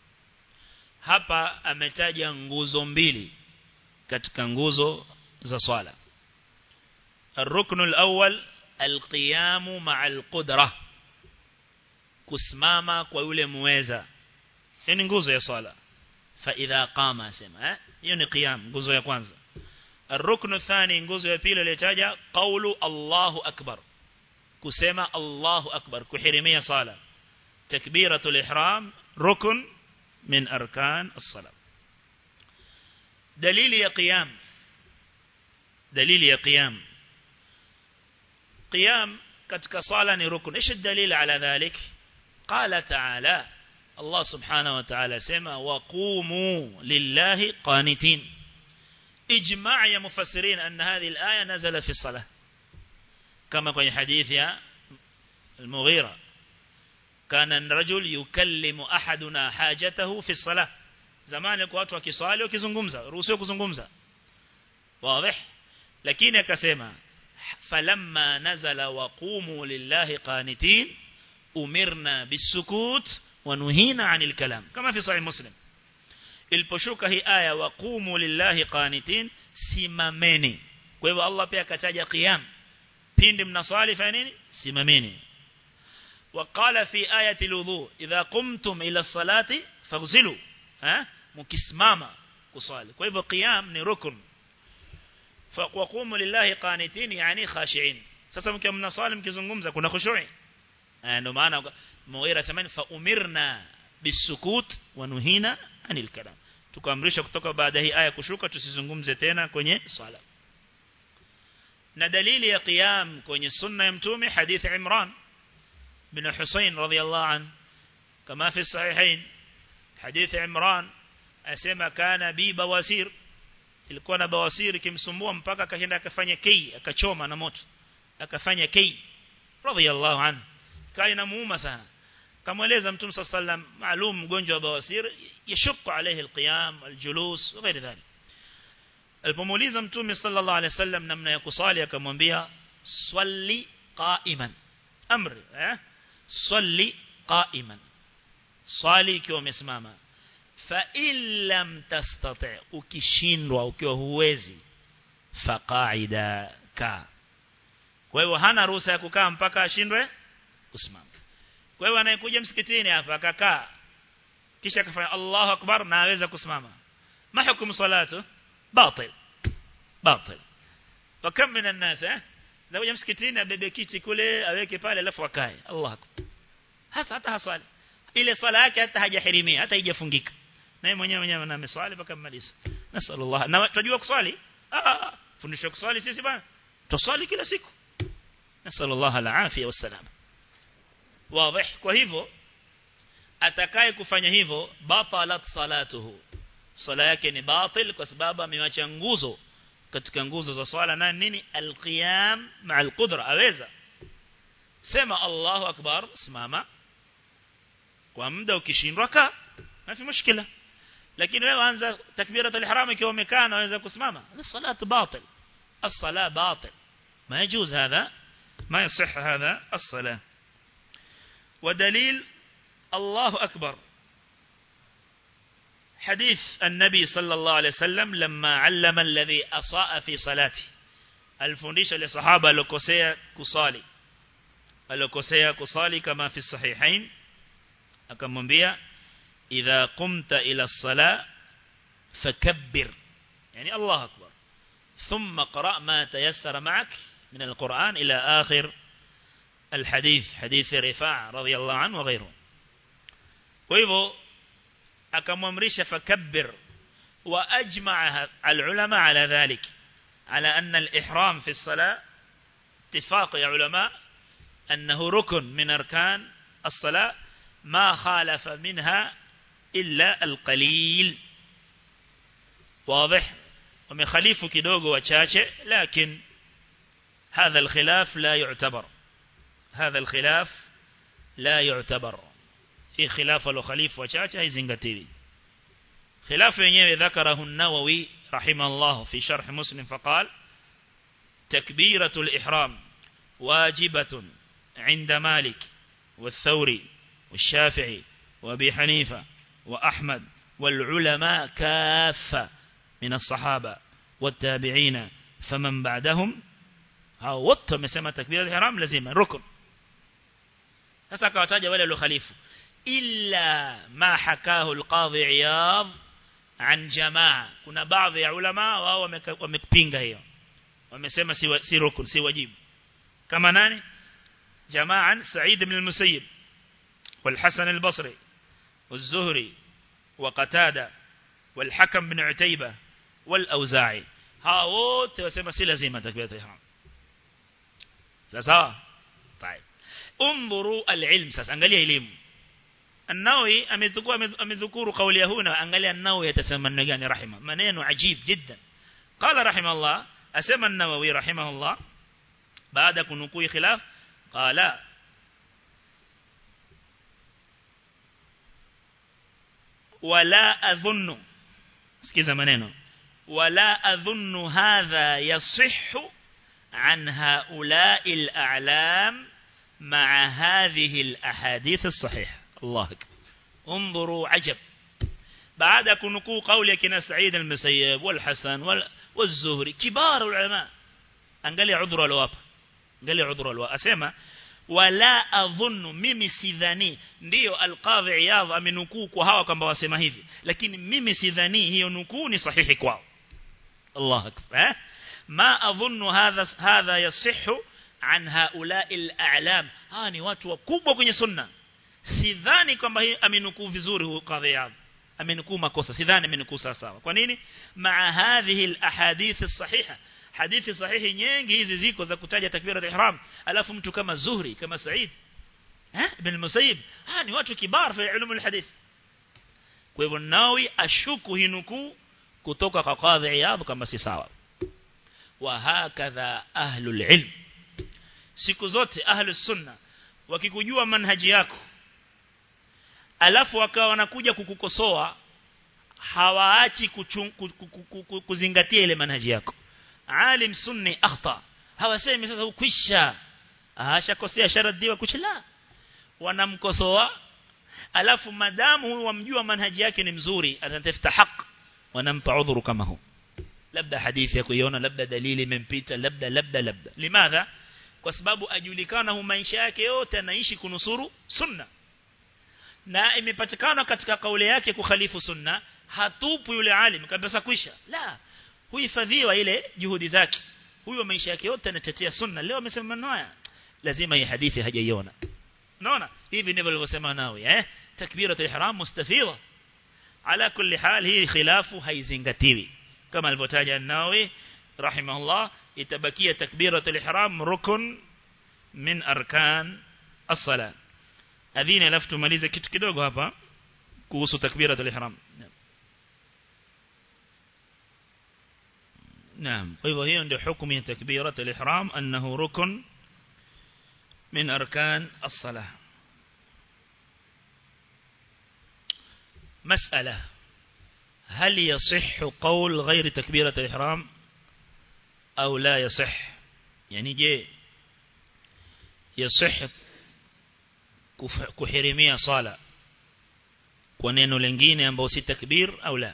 hapa ametaja nguzo mbili katika nguzo za swala الركن الأول القيام مع القدرة kusimama kwa yule muweza hiyo ni nguzo ya swala fa idha qama asema eh hiyo ni qiyam nguzo ya kwanza الركن الثاني nguzo ya pili iliyotaja qawlu Allahu akbar kusema Allahu akbar kuhirimia sala takbiratul ihram rukun min arkan as-salat dalili ya qiyam dalili ya qiyam qiyam katika sala ni rukun ايش الدليل على ذلك قال تعالى الله سبحانه وتعالى سما وقوموا لله قانتين اجماع يا مفسرين أن هذه الآية نزل في الصلاة كما في حديث يا المغيرة كان الرجل يكلم أحدنا حاجته في الصلاة زمان يكون watu wakiswali wakizungumza ruhusiwa kuzungumza واضح lakini akasema falamma nazala waqumu lillahi qanitin umirna bisukut wa nuhina anil kalam kama fi sahih muslim iliposhuka hii aya waqumu lillahi qanitin simameni kwa hivyo Allah pia akataja qiyam pindi mnaswali fanya nini simameni وقال في آية الوضوء إذا قمتم إلى الصلاة فاغسلوا ها مكسماما كصالي kwa hivyo qiyam ni rukun فقوموا لله قانتين يعني خاشعين sasa mkiwa mnaswali mkizungumza kuna khushu'i ndio maana muira samani fa umirna bisukut wa nuhina anil kalam tukaamrishwa kutoka baada hii aya kushuka tusizungumze tena kwenye swala na dalili ya qiyam kwenye sunna ya mtume hadith Imran bin Husayn radhiyallahu an kama fi sahihain hadith Imran asema kana bi bawasir ilikuwa na bawasiri kimsumbua mpaka akaenda akafanya kei akachoma na moto akafanya kei radhiyallahu anhu kai inamuuma sana kamweleza mtume sallam maalum mgonjwa wa bawasir yashukku alayhi alqiyam aljulus na ghairi dhalik alipomuuliza mtume sallallahu alayhi wasallam namna ya kusali akamwambia swali qa'iman amri eh swali qa'iman swali ikiwa umesimama fa illam tastati ukishindwa ukiwa huwezi faqaida ka kwa hiyo hana ruhusa ya kukaa mpaka ashindwe kusimama kwa hiyo anayekuja msikitini hapa akakaa kisha akafanya Allahu akbar na aweza kusimama ma hukumu salatu batil batil wakam min الناس eh zakuja msikitini abebe kiti kule aweke pale alafu akae Allah akbar hasa hata haswali ile swala yake hata hajahirimia hata haijafungika naye mwenyewe mwenyewe na ameswali mpaka mmaliza nasallallahu na tunajua kuswali ah fundisho kuswali sisi bana tuswali kila siku nasallallahu alafia wasalam wazi kwa hivyo atakaye kufanya hivyo batalat salatuhu swala yake ni batil kwa sababu amewacha nguzo katika nguzo za swala na nini alqiyam ma alqudra aweza sema Allahu akbar simama kwa muda ukishindwa ka mafi mushkila lakini wewe anza takbiratul ihram ikiwa umekaa unaweza kusimama ni salatu batil الصلاه باطل ما يجوز هذا ما يصح هذا الصلاه ودليل الله أكبر حديث النبي صلى الله عليه وسلم لما علم الذي أصاء في صلاته الفنديش لصحابة لكسية كصالي لكسية كصالي كما في الصحيحين أكم بيا إذا قمت إلى الصلاة فكبر يعني الله أكبر ثم قرأ ما تيسر معك من القرآن إلى آخر الحديث حديث رفاع رضي الله عنه وغيره وإذا أكممرش فكبر وأجمع العلماء على ذلك على أن الإحرام في الصلاة اتفاق يا علماء أنه ركن من أركان الصلاة ما خالف منها إلا القليل واضح ومخالف كدوغ وشاشة لكن هذا الخلاف لا يعتبر هذا الخلاف لا يعتبر في خلاف الخليف وشاشة يزنغتيري خلاف ينيوي ذكره النووي رحمه الله في شرح مسلم فقال تكبيرة الإحرام واجبة عند مالك والثوري والشافعي وابي حنيفة وأحمد والعلماء كافة من الصحابة والتابعين فمن بعدهم hao wote wamesema takbira al-ihram lazima rukun sasa akawataja wale waliokhalifu illa ma hakahu al-qadhi iyad an jamaa kuna baadhi ya ulama wao wamepinga hiyo wamesema si si rukun si wajibu kama nani jamaa Sa'id ibn al-Musayyib والحسن البصري والزهري وقتادة والحكم بن عتيبة والأوزاعي hawa wote wasema si lazima takbiratul ihram sawa طيب انظروا العلم sasa angalia elimu النووي amechukua amedhukuru kauli huna angalia النووي atasema maneno gani rahima maneno ajib jiddan قال رحمه الله asema النووي رحمه الله baada kunukuu khilaf qala wala adhunnu sikiza maneno wala adhunnu hadha yasihhu عن هؤلاء الأعلام مع هذه الأحاديث الصحيحة الله أكبر انظروا عجب بعد كنكو قول كنا سعيد المسيب والحسن والزهري كبار العلماء angalia udhuru alowapa angalia udhuru alowapa asema wala adhunnu mimi sidhani ndio alqadhi iyadh amenukuu kwa hawa kwamba wasema hivi lakini mimi sidhani hiyo nukuu ni sahihi kwao Allah akbar eh ma adhunnu hadha hadha yasihhu an haula'i al-a'lam hawa ni watu wakubwa kwenye sunna sidhani kwamba hii amenukuu vizuri huyo qadhi iyadh amenukuu makosa sidhani amenukuu sawa kwa nini maa hadhihi al-ahadith as-sahiha hadithi sahihi nyingi hizi ziko za kutaja takbira al-ihram alafu mtu kama Zuhri kama Said eh ibn Musayyib ah ni watu kibar fi ilmu al-hadith kwa hivyo nawi ashuku hinuku kutoka kwa qadhi iyadh kama si sawa wa hakadha ahlul ilm siku zote ahlus sunna wakikujua manhaji yako alafu wakawa wanakuja kukukosoa hawaachi kuzingatia ile manhaji yako alim sunni akhta hawasemi sasa ukwisha ashakosea sharadiwa kuchela wanamkosoa alafu madamu huyu wamjua manhaji yake ni mzuri atatafuta haki wanampa udhuru kama huu labda hadithi ya kuiona labda dalili imempita labda labda labda limadha kwa sababu ajulikana hu maisha yake yote anaishi kunusuru sunna na imepatikana katika kauli yake kukhalifu sunna hatupu yule alim kabisa kwisha la huhifadhiwa ile juhudi zake huyo maisha yake yote anatetea sunna leo amesema maneno haya lazima hii hadithi hajaiona unaona hivi ndivyo alivyosema nawe eh takbiratul ihram mustafidha ala kulli hal hii khilafu haizingatiwi kama alivyotaja nawe rahimahullah itabakia takbiratul ihram rukun min arkan as-salat adhini alafu tumalize kitu kidogo hapa kuhusu takbiratul ihram نعم طيب هي عند حكم تكبيرة الإحرام أنه ركن من أركان الصلاة مسألة هل يصح قول غير تكبيرة الإحرام أو لا يصح يعني جي يصح كحرمية صلاة kwa neno lingine ambao si takbir au la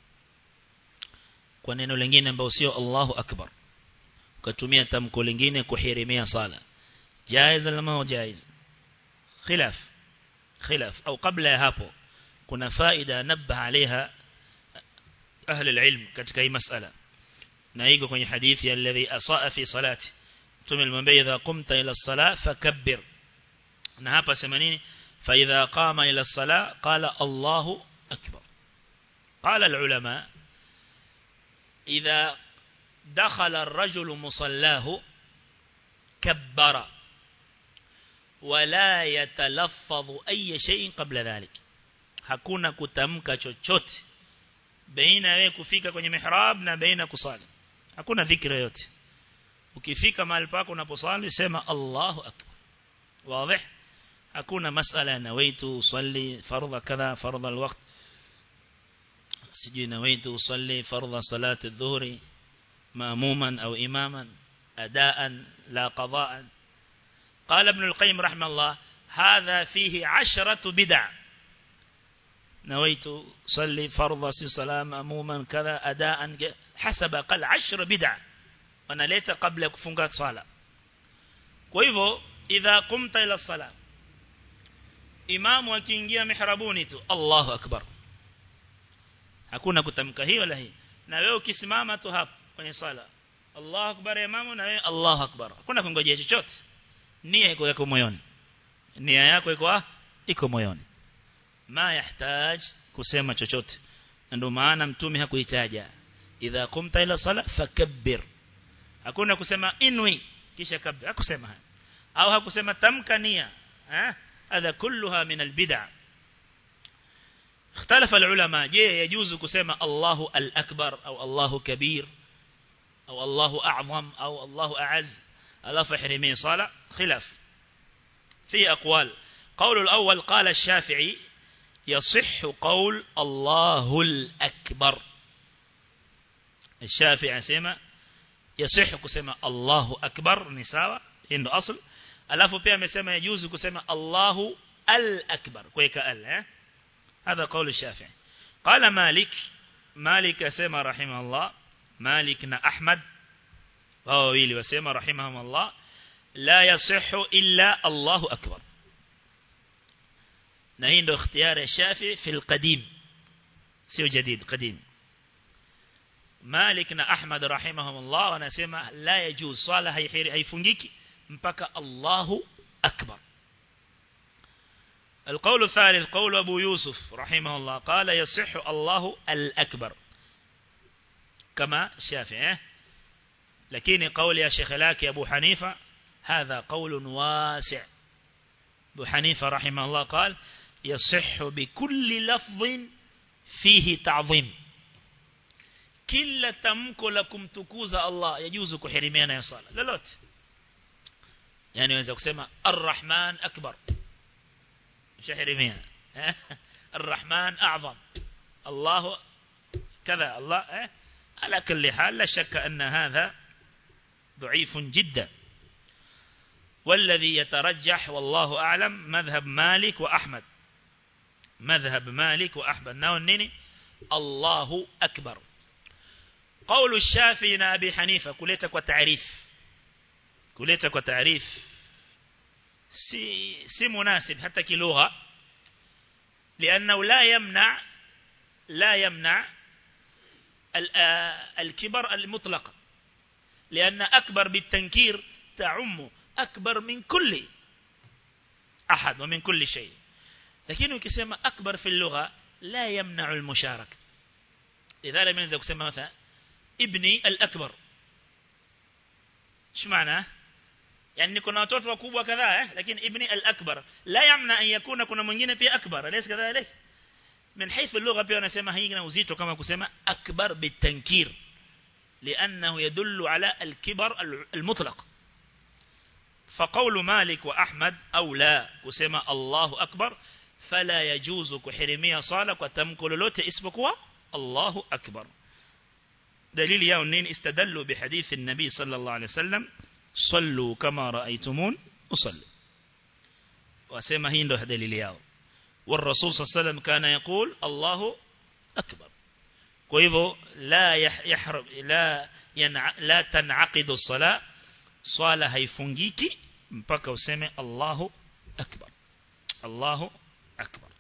kwa neno lingine ambao sio Allahu akbar ukatumia tamko lingine kuhirimia sala jaiz ama jaiz khilaf khilaf au kabla ya hapo kuna faida nabaha alaiha ahli alilm katika hii masala na iko kwenye hadithi alladhi asaa fi salati tume alimwambia idha qumta ila as-salah fakabbir na hapa sema nini fa idha qama ila as-salah qala Allahu akbar قال العلماء إذا دخل الرجل مصلاه كبر ولا يتلفظ أي شيء قبل ذلك hakuna kutamka chochote baina wewe kufika kwenye mihrab na baina kusali hakuna dhikra yote ukifika mahali pako unaposali sema Allahu akbar wazi hakuna masala nawaitu usalli fardha kadha fardha alwaqt sijui nawaitu usalli fardha salati adh-dhuhri ماموما أو إماما أداء لا قضاء قال ابن القيم رحمه الله هذا فيه عشرة بدع نويت صلي فرض صلاة ماموما كذا أداء حسب قال عشر بدع وانا ليت قبل كفنقات صلاة وإذا إذا قمت إلى الصلاة إمام وكينجيا محربوني الله أكبر hakuna kutamka hiyo la hii na wewe ukisimama tu hapo kwenye sala Allahu akbar imamu na wewe Allahu akbar hakuna kungojea chochote nia iko yako moyoni nia yako iko iko moyoni ma yahtaj kusema chochote ndio maana mtume hakuitaja idha qumta ila sala fakabbir hakuna kusema inwi kisha kabbir hakusema haya au hakusema tamka nia eh هذا كلها من البدع اختلف العلماء je يجوز kusema الله الأكبر أو الله كبير أو الله أعظم أو الله أعز ألا فحرمي صلاة خلاف في أقوال قول الأول قال الشافعي يصح قول الله الأكبر الشافعي سيما يصح كسما الله أكبر نساوة إنه أصل alafu pia amesema yajuzu kusema Allahu al-akbar kuweka al eh هذا قول الشافعي قال مالك مالك اسمع رحمه الله مالكنا أحمد wao wili wasema rahimahumullah la yasihu illa Allahu akbar na hii ndio ikhtiyari ya Shafi fi al-qadim sio jadid qadim Malik na Ahmad rahimahumullah wanasema la yajuz swala haifungiki mpaka Allahu akbar القول الثالث قول أبو يوسف رحمه الله قال يصح الله الأكبر كما شافعي لكن قول يا شيخ لك أبو حنيفة هذا قول واسع أبو حنيفة رحمه الله قال يصح بكل لفظ فيه تعظيم كل تمكو لكم تكوز الله يجوز كحرمين يا صالة للوت يعني وإذا كسما الرحمن أكبر شحرمين الرحمن أعظم الله كذا الله على كل حال لا شك أن هذا ضعيف جدا والذي يترجح والله أعلم مذهب مالك وأحمد مذهب مالك وأحمد ناونني الله أكبر قول الشافعي أبي حنيفة كليتك وتعريف كليتك وتعريف سي, سي مناسب حتى كلغة لأنه لا يمنع لا يمنع الكبر المطلق لأن أكبر بالتنكير تعم أكبر من كل أحد ومن كل شيء لكنه كسيما أكبر في اللغة لا يمنع المشاركة لذلك من ذلك كسيما مثلا ابني الأكبر شو معناه يعني kuna watoto wakubwa kadhaa eh lakini ibni al-akbar la yamna an yakuna kuna mwingine pia akbar alaysa kadhalik من حيث اللغة pia wanasema haina uzito kama kusema akbar bitankir لأنه يدل على الكبر المطلق فقول مالك وأحمد أو لا كسما الله أكبر فلا يجوز كحرمية صالة وتمكل لوت اسمكوا الله أكبر دليل يا نين استدلوا بحديث النبي صلى الله عليه وسلم صلوا كما رأيتمون أصلي وسيما هين ده دليل ياو والرسول صلى الله عليه وسلم كان يقول الله أكبر وإذا لا يحرم لا ينع لا تنعقد الصلاة صلاة هيفنجيكي mpaka useme Allahu akbar Allahu akbar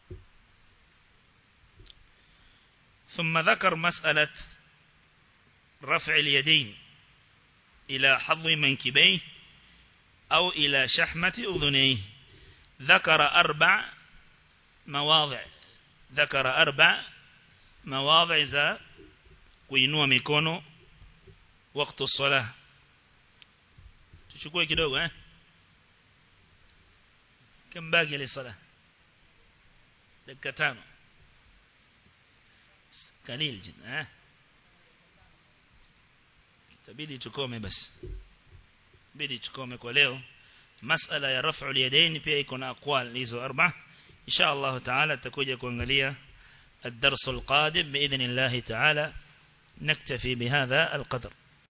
ثم ذكر مسألة رفع اليدين إلى حظ منكبيه أو إلى شحمة أذنيه ذكر أربع مواضع ذكر أربع مواضع za kuinua mikono wakati الصلاه tuchukue kidogo eh كم باقي للصلاه dakika tano قليل جدا eh tabidi tukome basi bidi tukome kwa leo masala ya raf'u al-yadayn pia iko na aqwal hizo arba insha Allah taala tutakuja kuangalia الدرس القادم بإذن الله تعالى نكتفي بهذا القدر